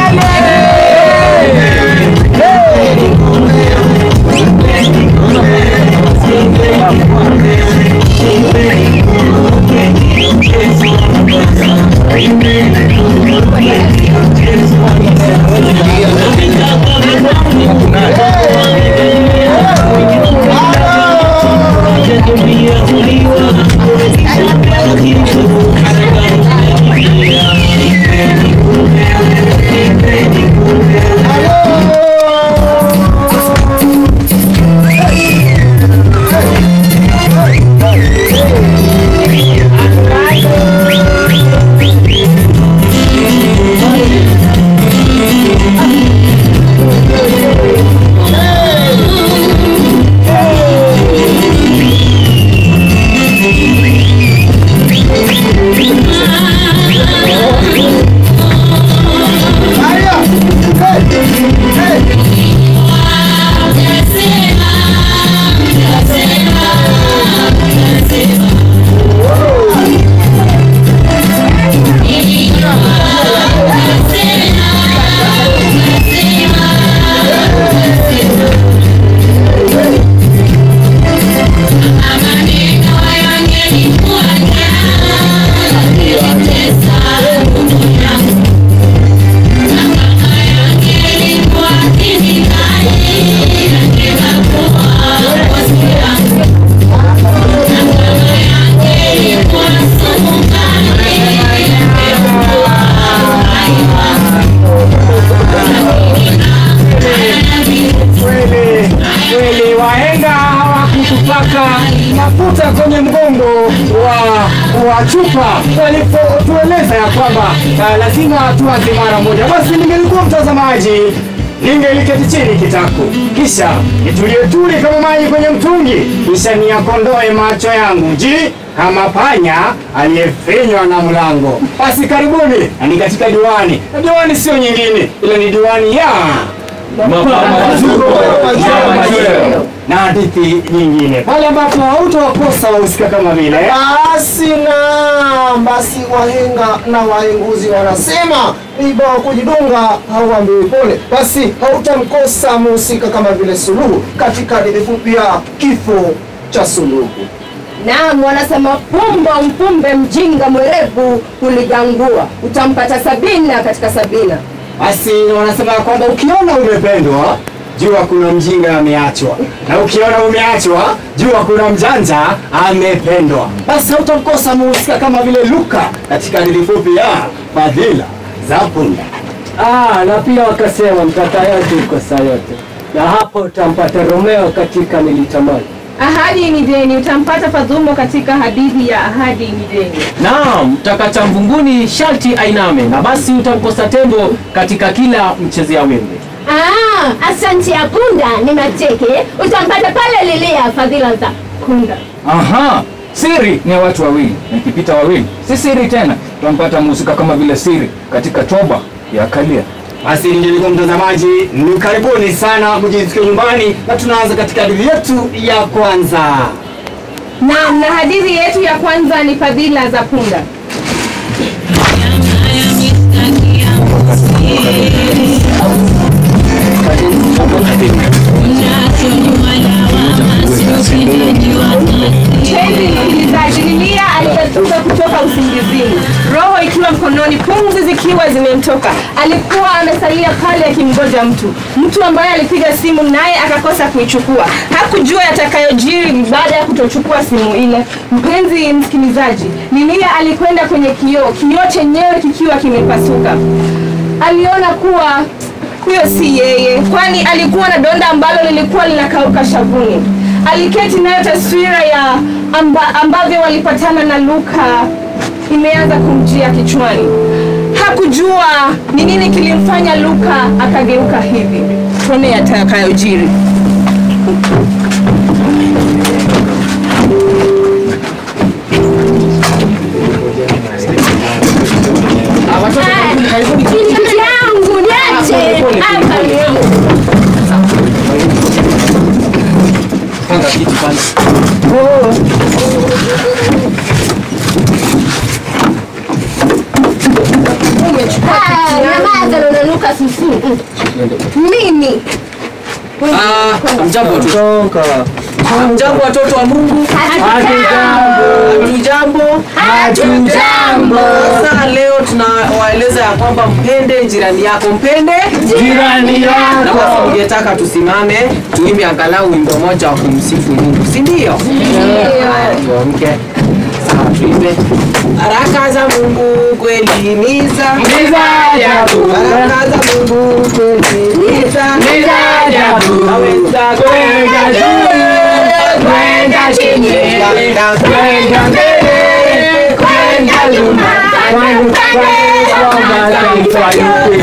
Kweli wahenga hawakutupaka mafuta kwenye mgongo wa, wa chupa walipotueleza ya kwamba uh, lazima tuanze mara moja. Basi ningelikuwa mtazamaji, ningeliketi chini kitako, kisha nitulie tuli kama maji kwenye mtungi, kisha niyakondoe macho yangu ji kama panya aliyefinywa na mlango. Basi karibuni, na ni katika diwani, na diwani sio nyingine, ila ni diwani ya na hadithi nyingine pale ambapo hautawakosa wahusika kama vile Basi na basi, wahenga na wahenguzi wanasema iba wa kujidunga hauambiwi pole. Basi hautamkosa mhusika kama vile Suluhu katika hadithi fupi ya kifo cha Suluhu. Naam, wanasema pumba mpumbe mjinga mwerevu kuligangua, utampata Sabina katika Sabina. basi wanasema kwamba ukiona umependwa jua kuna mjinga ameachwa, na ukiona umeachwa jua kuna mjanja amependwa. Basi hautamkosa mhusika kama vile Luka katika hadithi fupi ya Fadhila za Punda. Ah, na pia wakasema mtata yote kosa yote, na hapo utampata Romeo katika Nilitamani. Ahadi ni deni, utampata Fadhumo katika hadithi ya Ahadi ni deni. Naam, mtakacha mvunguni sharti ainame, na basi utamkosa tembo katika kila mchezea wembe. Ah, asante ya punda ni mateke, utampata pale lilia fadhila za punda. Aha, siri ni ya watu wawili, na ikipita wawili si siri tena. Tunampata mhusika kama vile siri katika toba ya Kalia. Basi ndugu mtazamaji, ni karibuni sana mjisikie nyumbani, na tunaanza katika hadithi yetu ya kwanza. Naam, na hadithi yetu ya kwanza ni Fadhila za Punda. Mpenzi msikilizaji, Lilia aliyetoka kutoka usingizini, roho ikiwa mkononi, pumzi zikiwa zimemtoka. Alikuwa amesalia pale akimgoja mtu, mtu ambaye alipiga simu naye akakosa kuichukua. Hakujua yatakayojiri baada ya kutochukua simu ile. Mpenzi msikilizaji, Lilia alikwenda kwenye kioo, kioo chenyewe kikiwa kimepasuka. Aliona kuwa huyo si yeye, kwani alikuwa na donda ambalo lilikuwa linakauka shavuni. Aliketi nayo taswira ya amba, ambavyo walipatana na Luka imeanza kumjia kichwani. Hakujua ni nini kilimfanya Luka akageuka hivi. Tuone yatakayojiri. Binti yangu niache hapa yangu. Ah, nyamaza na unanuka kasusu. Mimi. Ah, mjambo watoto. Mjambo watoto wa Mungu. Hatujambo. Hatujambo. Sasa leo tunawaeleza ya kwamba mpende jirani yako, mpende Jirani na yako. basi ungetaka tusimame tuimbe angalau wimbo moja wa kumsifu Mungu, si ndio? Tuamke. Sawa, tuimbe. Baraka za Mungu kweli ni za Ni za ajabu. Baraka za Mungu kweli ni za Ni za ajabu. Naweza Kwenda juu, kwenda chini, kwenda mbele, kwenda nyuma, kwenda kwa mataifa yote.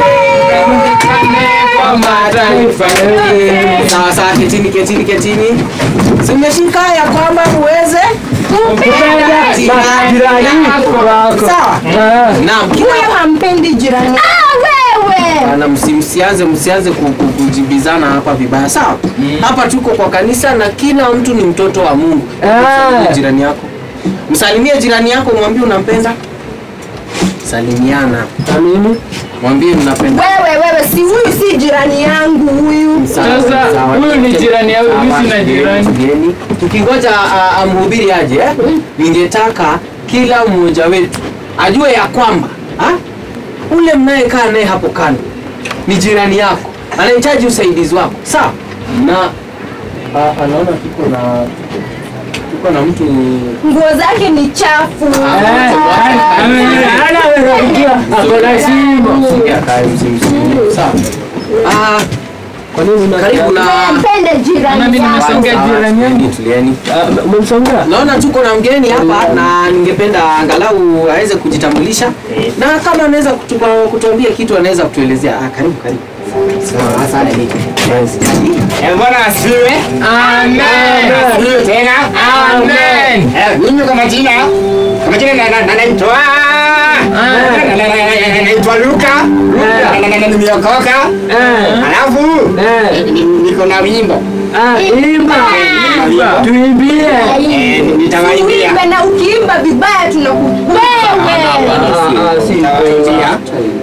Kwa mataifa yote. Sawa sawa, ketini ketini ketini. Zimeshika ya kwamba muweze Kupenda jirani wako. Sawa. Ah. Naam, kila Huyo hampendi jirani. Ah, wewe. na msi- msianze msianze ku- ku- kujibizana hapa vibaya sawa hapa tuko kwa kanisa na kila mtu ni mtoto wa mungu Ah. Msalimie jirani yako msalimie jirani yako mwambie unampenda salimiana Na mimi? mwambie mnapenda Wewe wewe, si huyu si jirani yangu huyu. Sawa, Sasa, sawa. huyu ni jirani yangu, mimi Sawa, sina jirani. tulieni. tukingoja a- a- mhubiri aje eh, ningetaka kila mmoja wetu ajue ya kwamba ha? ule mnayekaa naye hapo kando ni jirani yako anahitaji usaidizi wako sawa na a- anaona tuko na tuko na mtu Nguo zake ni chafu. Eh, ana amerudia, ako na simu. Songea kae, msi- msi- sawa Ah, Kwa nini una- karibu na Mpende jirani Nami yako. nimesongea Sawa, jirani yangu. tulieni Ah, Umemsongea? naona tuko na mgeni hapa na ningependa angalau aweze kujitambulisha na kama anaweza kutu- kutuambia kitu anaweza kutuelezea ah, karibu karibu Sawa, asante. Bwana asifiwe. Amen. Asifiwe tena. Amen. Eh, Mimi kwa majina kwa majina na- na- na- naitwa na- na- na- na- naitwa Luka. Na- na- na- na- Nimeokoka. Eh, Alafu eh. ni- niko na wimbo. Ah, imba. Tuimbie. Eh, Nitawaimbia. Uimbe na ukiimba vibaya tunaku Wewe. Ah, ah, si Nitawaimbia.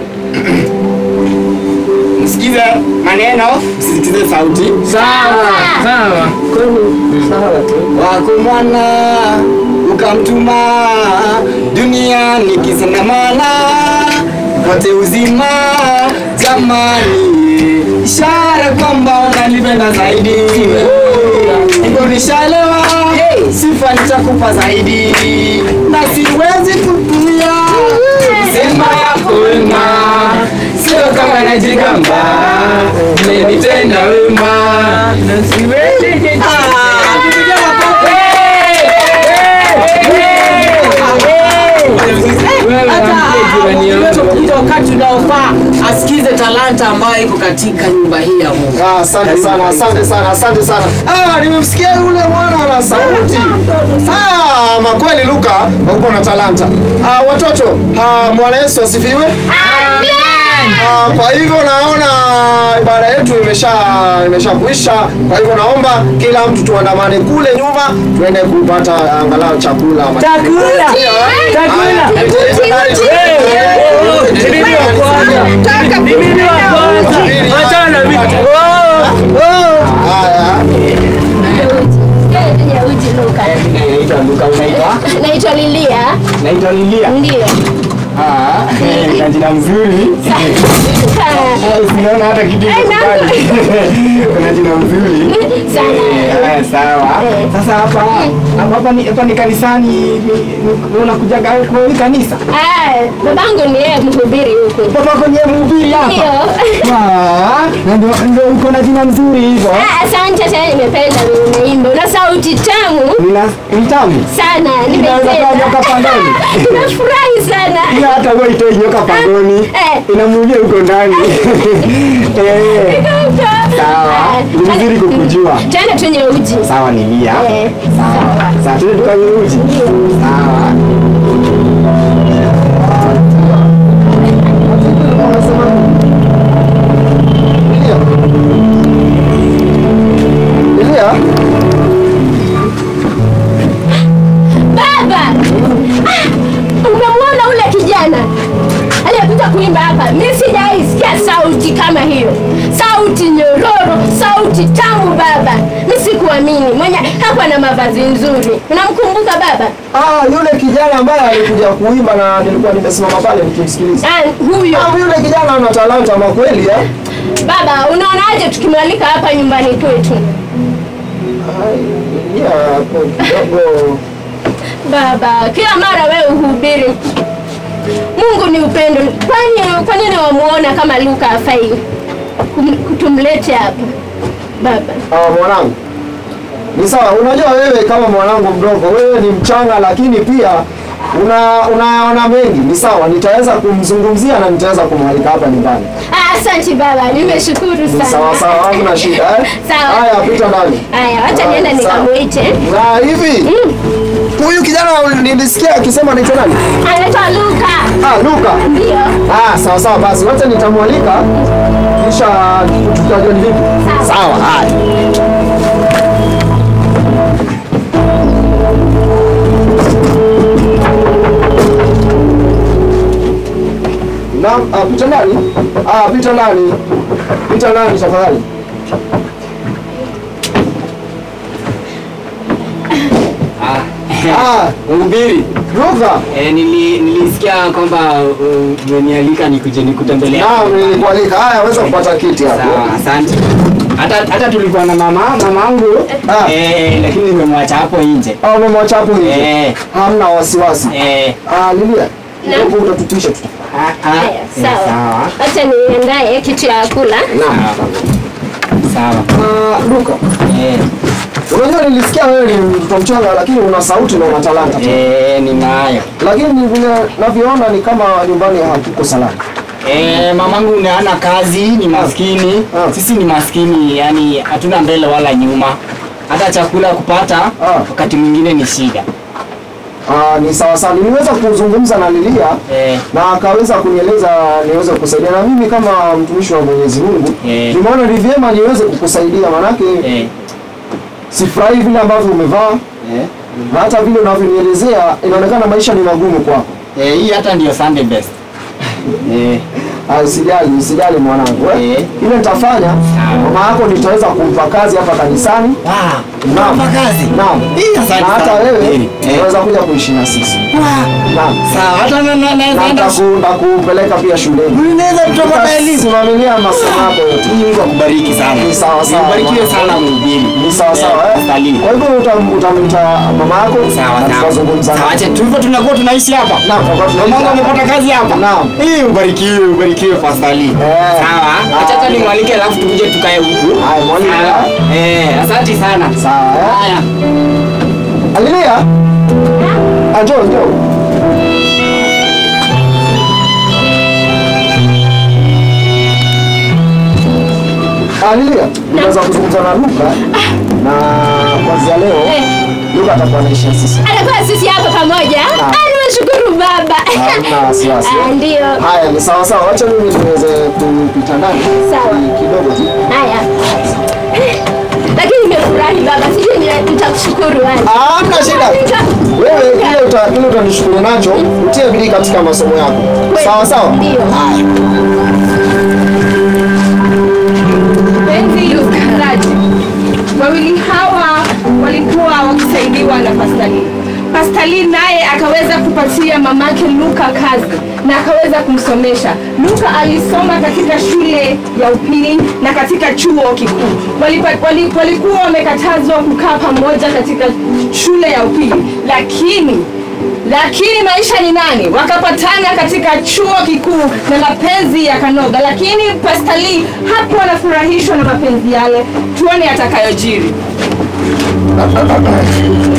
Msikize maneno, msisikize sauti. Sawa, sawa. Kwani sawa tu. wako mwana ukamtuma duniani kisandamana pote uzima jamani ishara kwamba unanipenda zaidi hivyo nishalewa sifa nitakupa zaidi na siwezi kutumia sema yako wema sio kama najigamba umenitenda wema na siwezi Ita wakati unaofaa asikize talanta ambayo iko katika nyumba hii ya Mungu. Ah, Asante sana, asante sana, asante sana. Ah, nimemsikia yule mwana na sauti. Ah, makweli Luka, uko na talanta. Ah, watoto, ah, Bwana Yesu asifiwe. Ah, kwa hivyo naona ibada yetu imesha imesha kuisha. Kwa hivyo naomba kila mtu tuandamane kule nyuma tuende kupata angalau chakula. Chakula. Chakula. Mimi wa kwanza. Achana na mimi. Oh, oh. Haya. Ya uji Luka. Naitwa Luka, unaitwa? Naitwa Lilia. Naitwa Lilia. Ndio. Ah, na jina mzuri. Usiona hata kitu Eh, iko pale. Kuna jina mzuri. Sana. Haya, sawa. Sasa hapa hapa hapa ni hapa ni kanisani. ni- ni- Unakujaga kwa hili kanisa? Ah, babangu ni yeye mhubiri huku. Baba kwenye mhubiri hapa. Ndio. Ah, na ndio ndio uko na jina mzuri hivyo. Ah, Asante tena, nimependa vile unaimba. Una sauti tamu Nina ni tamu. sana, Inaweza kuwa nyoka nimependa. pangoni. Nafurahi sana. Ila hata wewe itoi nyoka pangoni. Eh. Inamuulia huko ndani. Eh, sawa. Ni vizuri kukujua. Tena tunywe uji. Sawa ni Lia. Eh, Sawa. Sawa, tuende tukanywe uji. Sawa. Elia, Baba! Ah, Umemwona ule kijana aliyekuja kuimba hapa? Mimi sijaisikia hiyo sauti nyororo sauti tamu baba mi sikuamini mwenye hakuwa na mavazi nzuri unamkumbuka baba Ah, yule kijana ambaye alikuja kuimba na nilikuwa nimesimama pale nikimsikiliza. ah, huyo Ah, yule kijana ana talanta ama kweli eh? baba unaonaje tukimwalika hapa nyumbani kwetu Ai, ya, hapo kidogo. baba kila mara wewe uhubiri mungu ni upendo kwani kwa nini wamuona kama luka afai kum- kutumlete hapa baba Ah, mwanangu. Ni sawa, unajua wewe kama mwanangu mdogo, wewe ni mchanga lakini pia una unaona mengi. Ni sawa, nitaweza kumzungumzia na nitaweza kumwalika hapa nyumbani. Ah, asante baba nimeshukuru Ni sana sawa sawa, hamna shida eh? Sawa. Haya, pita ndani. haya wacha Ah, nienda sawa. nikamwite Na hivi huyu kijana nilisikia akisema anaitwa nani? anaitwa luka Ah, Luka. ndio Ah, sawa sawa basi, wacha nitamwalika kisha tutajua ni vipi. Sawa. Sawa, haya. Naam, ah, pita ndani. Ah, pita ndani. Pita ndani tafadhali. Ah, Mhubiri, Luka. eh, nili, nilisikia kwamba uh, umenialika nikuje nikutembelea. Naam, nilikualika. Haya, weza kupata kiti hapo. Sawa, asante. Hata hata tulikuwa na mama mamangu Ah. eh, lakini nimemwacha hapo nje. Ah, umemwacha hapo nje. Eh, Hamna wasiwasi. eh, Ah, Lilia. Naam. Hapo utatupisha tu. ah, ah, haya eh, sawa sawa. wacha niendaye kitu ya kula Naam. Sawa. Ah, Luka. Eh, Unajua nilisikia wewe ni mtoto mchanga lakini una sauti na una talanta. eh, ninayo. Lakini ni vile navyoona ni kama nyumbani hakuko salama. Eh, mamangu ni hana kazi, ni maskini. Ah. Sisi ni maskini, yani hatuna mbele wala nyuma. Hata chakula kupata Ah. wakati mwingine ni shida. Ah, ni sawa sawa. Niliweza kuzungumza na Lilia Eh, na akaweza kunieleza niweze kukusaidia na mimi kama mtumishi wa Mwenyezi Mungu Eh. nimeona ni vyema niweze kukusaidia manake eh, sifurahi vile ambavyo umevaa eh. na hata vile unavyonielezea inaonekana maisha ni magumu kwako. Eh, hii hata ndio Sunday best. Eh, Ah, Usijali, usijali mwanangu eh. Eh. Ile nitafanya mama yako nitaweza kumpa kazi hapa kanisani. wow. Naam. Hapa kazi. Naam. Hii asante Na hata sana. wewe Eh, eh. unaweza kuja kuishi na sisi. Naam. Sawa, hata na na Na na nitaku- nitakupeleka pia shuleni. Unaweza kutoka na elimu. Simamilia masomo yako yote. Mungu akubariki sana. Ni sawa sawa. Ubarikiwe sana mhubiri. Ni sawa sawa eh. Stalin. Kwa hivyo utam- utamwita mama yako Sawa na sawa. tutazungumza. Sawa, acha tulivyo tunakuwa tunaishi hapa. Naam, tutakuwa tunaishi Mamangu hapa. amepata kazi hapa. Naam. Hii ubarikiwe, ubarikiwe Pastor Eh. Sawa. Acha hata nimwalike alafu tukuje tukae huku. Haya, mwalike. Sawa. Eh, asante sana. Sawa eh. Haya. Alilia. Ah, njoo njoo. Alilia, tunaweza kuzungumza na Luka na kuanzia leo Eh. Luka atakuwa anaishi na sisi. anakuwa sisi hapa pamoja Naam. Ah, nimeshukuru baba Hamna wasiwasi. Ah, ndio Haya, ni sawa sawa. Wacha mimi niweze kupita ndani Sawa. kidogo tu. haya lakini nimefurahi baba sijui ni- nitakushukuru wapi. Ah, hamna shida. Nita- Wewe kile uta kile utanishukuru nacho, utie bidii katika masomo yako. Sawa sawa? Ndio. Haya. Mpenzi msikilizaji, wawili hawa walikuwa wakisaidiwa na Pastalin. Pastalin naye akaweza kupatia mamake Luka kazi na akaweza kumsomesha. Luka alisoma katika shule ya upili na katika chuo kikuu. Walipa- wali- Walikuwa wamekatazwa kukaa pamoja katika shule ya upili, lakini lakini maisha ni nani? Wakapatana katika chuo kikuu na mapenzi yakanoga, lakini Pastali hapo anafurahishwa na mapenzi yale. Tuone atakayojiri.